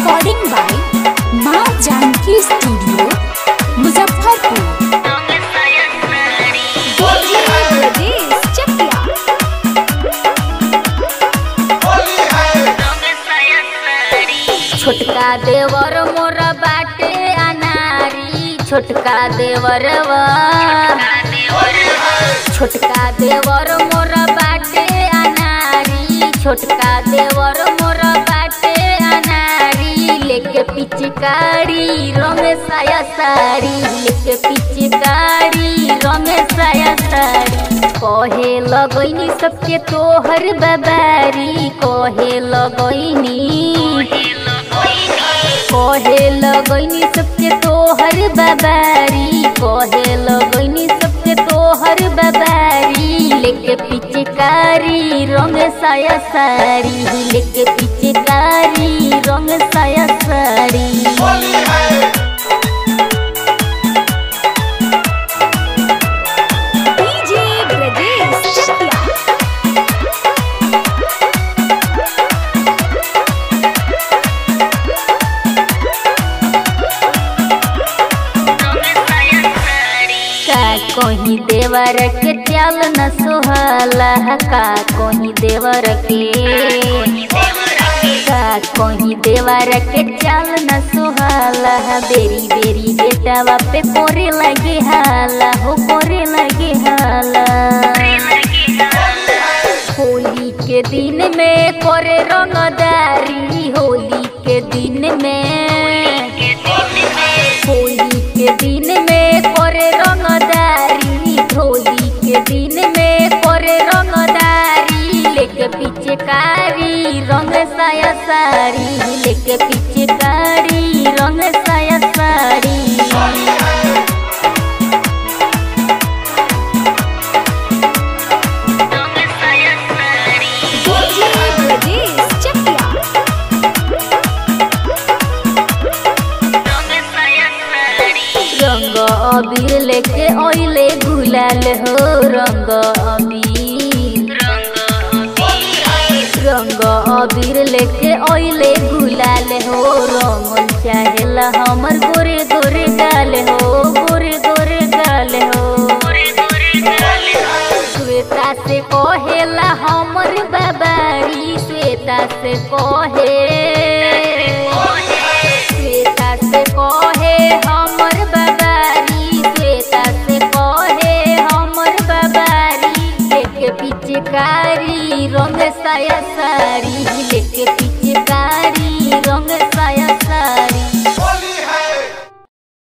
recording by माँ Janaki studio Muzaffarpur Holi है चकिया होली है छोटका देवर मोर बाटे अनारी छोटका देवरवा छोटका देवर मोर बाटे अनारी छोटका देवर मोर बाटे अनारी लेके पिचकारी रमेशाया साड़ी लेके पिचकारी रमेशाया साड़ी कहे लगैनी सबके तोहर बबारी कहे लगैनी कहे लगैनी सबके तोहर बबारी कहे लगैनी सबके तोहर बबारी लेके पिचकारी रंग साया साड़ी लेके पिचकारी रंग साया साड़ी होली है डीजे ब्रजेश चकिया का कहीं देवर के चाल न सोहला का कहीं देवर के का कहीं देवर के चाल न सोहला बेरी बेरी बेटावा पे कोरे लगे हाला हो कोरे लगे हाला होली के दिन में करे रंगदारी होली के दिन में होली के दिन में करे रंगदारी होली के दिन में करे रंगदारी लेके पिचकारी रंग साया साड़ी लेके पिचकारी रंग साया साड़ी डीजे ब्रजेश चकिया रंग अबीर लेके ओइले गुलाल हो रंग अबीर रंग अबीर लेके ओइले गुलाल हो रंगल चाहेला हमर गोरे गोरे गाल हो गोरे गोरे गाल हो श्वेता से कहेला हमर बाबारी श्वेता से कहे श्वेता से कहे हमर बाबारी श्वेता से कहे हमर बाबारी लेके पिचकारी रंग साया साड़ी लेके पिच